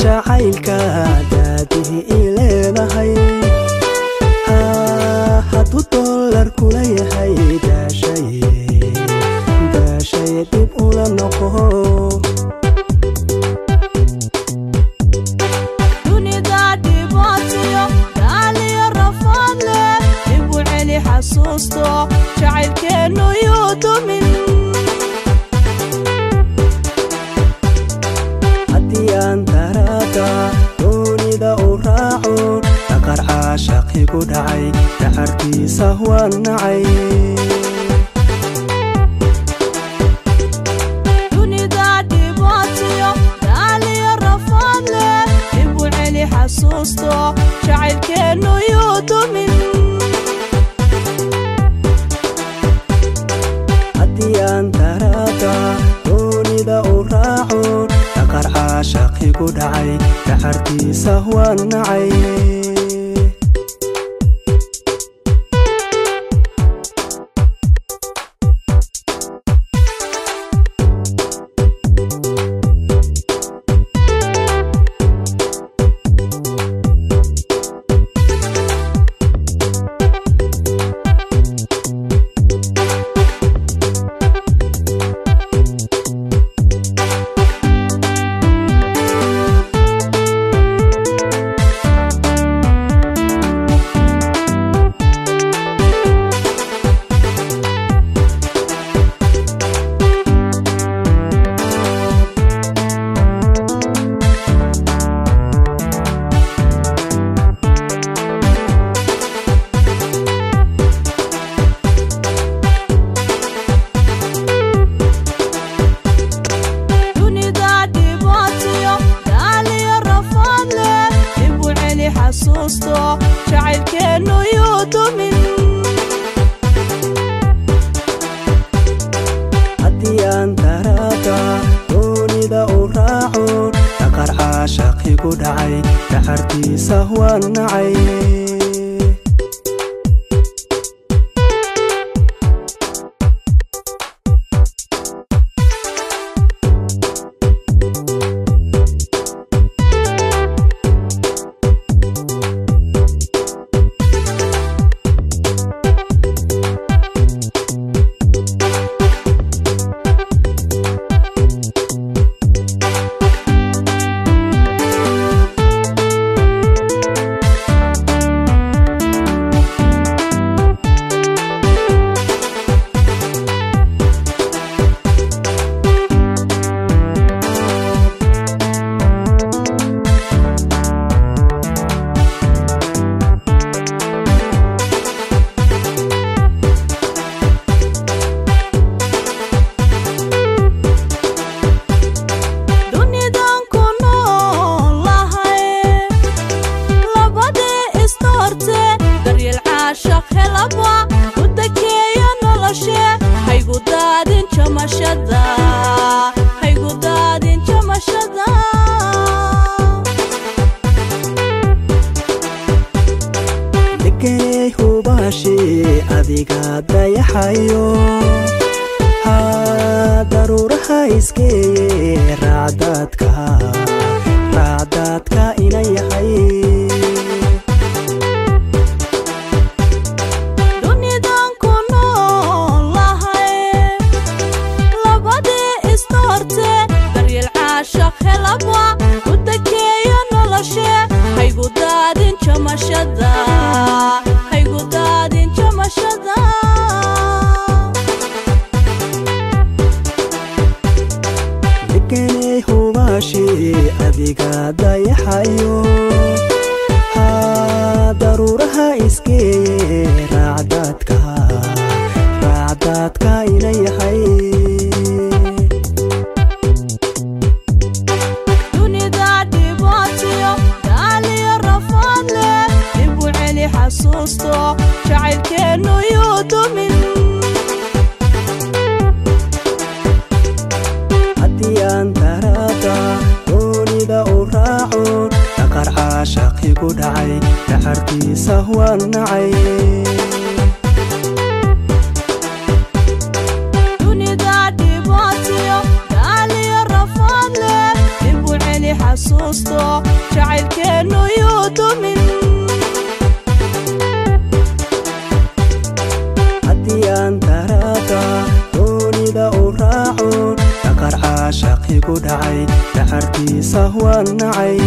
jacaylka daadihi i leedahay hadduu dollar kula yahay daashay daashay dhib ula noqo dunida dhibaatiyo daaliyo rafaad leh igu celi xasuusto jacaylkeennu yuu dumin haddii aan daraada doonida u raaco dhaqar caashaqigu dhacay dacartiisa waan nacay dunida dhibaatiyo daaliyo rafaad leh igu celi xasuusto jacaylkeennu yuu dumin haddii aan daraada doonida u raaco dhaqar caashaqigu dhacay dacartiisa waan nacay dunida dhibaatiyo daaliyo rafaad leh igu celi xasuusto jacaylkeennu yuu dumin haddii aan daraada doonida u raaco dhaqar caashaqigu dhacay dacartiisa waan nacay dunidan ku noolahay labadii istoorte daryeel caashaq helaba u dakeeya noloshe haygu daadin jamashada haygu daadin jamashada degeney hubaashi adiga dayaxayo ha daruuraha iskeeye raacdaadka raacdaadka ina yahay dunidan ku noolahay labadii istoorte daryeel caashaq helaba u dakeeya noloshe haygu daadin jamashada haygu daadin jamashada degeney hubaashi adiga dayaxayo ha daruuraha iskeeye raacdaadka raacdaadka ina yahay dunida dhibaatiyo daaliyo rafaad leh igu celi xasuusto jacaylkeennu yuu dumin haddii aan daraada doonida u raaco dhaqar caashaqigu dhacay dacartiisa waan nacay dunida dhibaatiyo daaliyo rafaad leh igu celi xasuusto waan nacay